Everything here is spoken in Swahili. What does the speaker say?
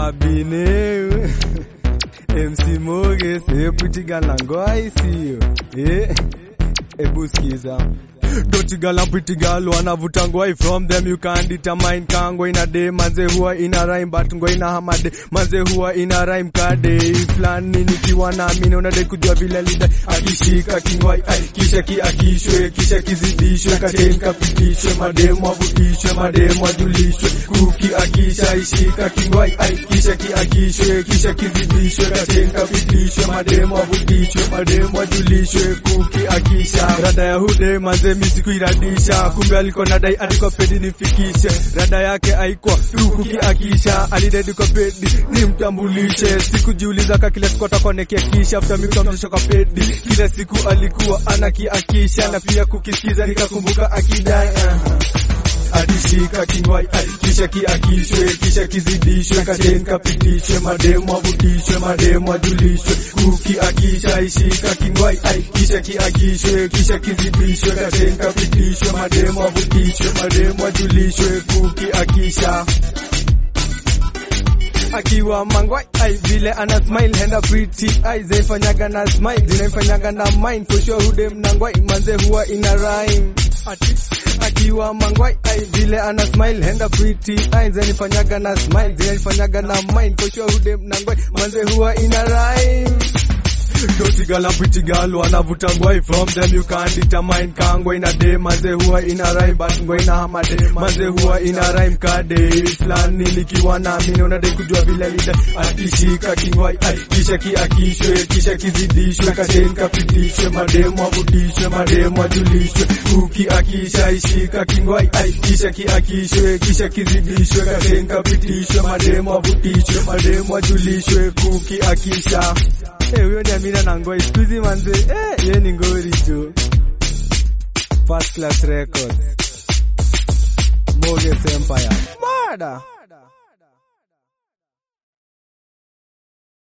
Mabine MC Moge sepwitigala ngwai sio eh ebu sikiza Dirty girl and pretty girl wanavuta ngwai from them you can determine ka ngwai na day manze huwa ina rhyme but ngwai na hamade manze huwa ina rhyme ka day flani nikiwa na mimi unadai kujua vile lida akishika kingwai ai kisha kiakishwe kisha kizidishwe katen kapitishwe mademu avutishwe mademu ajulishwe kuki akisha ishika kingwai ai kisha kiakishwe kisha kizidishwe katen kapitishwe mademu avutishwe mademu ajulishwe kuki akisha rada ya hude manze mimi sikuiradisha kumbe aliko nadai adiko pedi nifikishe rada yake aikwa rukuki akisha alidedi kwa pedi nimtambulishe sikujiuliza ka kila siku atakonekia kisha after mikamtisha kwa pedi kila siku alikuwa anakiakisha na pia kukisikiza nikakumbuka akidai uh-huh adishika kingwai ai, kisha kiakishwe kisha kizidishwe katen kapitishwe mademu avutishwe mademu ajulishwe kuki akisha ishika kingwai ai, kisha kiakishwe kisha kizidishwe katen kapitishwe mademu avutishwe mademu ajulishwe kuki akisha akiwa mangwai ai vile ana smile henda pretty ai zaifanyaga na smile zinaifanyaga na mind for sure hude mnangwai manze huwa ina rhyme ati akiwa mangwai ai vile ana smile henda pretty ai zanifanyaga na smile zinanifanyaga na mind for sure hude mnangwai manze huwa ina rhyme Dirty girl and pretty girl wanavuta ngwai from them you can't determine ka ngwai na day manze huwa ina rhyme but ngwai na hamade manze huwa ina rhyme ka day flani nikiwa na mimi unadai kujua vile lida atishika kingwai ai kisha kiakishwe kisha kizidishwe katen kapitishwe mademu avutishwe mademu ajulishwe kuki akisha ishika kingwai ai kisha kiakishwe kisha kizidishwe katen kapitishwe mademu avutishwe mademu ajulishwe kuki akisha Eh, huyo ni Amina na Ngoi. Siku hizi manze, eh, yeye ni ngori tu. First Class Records. Moges Empire. Mada.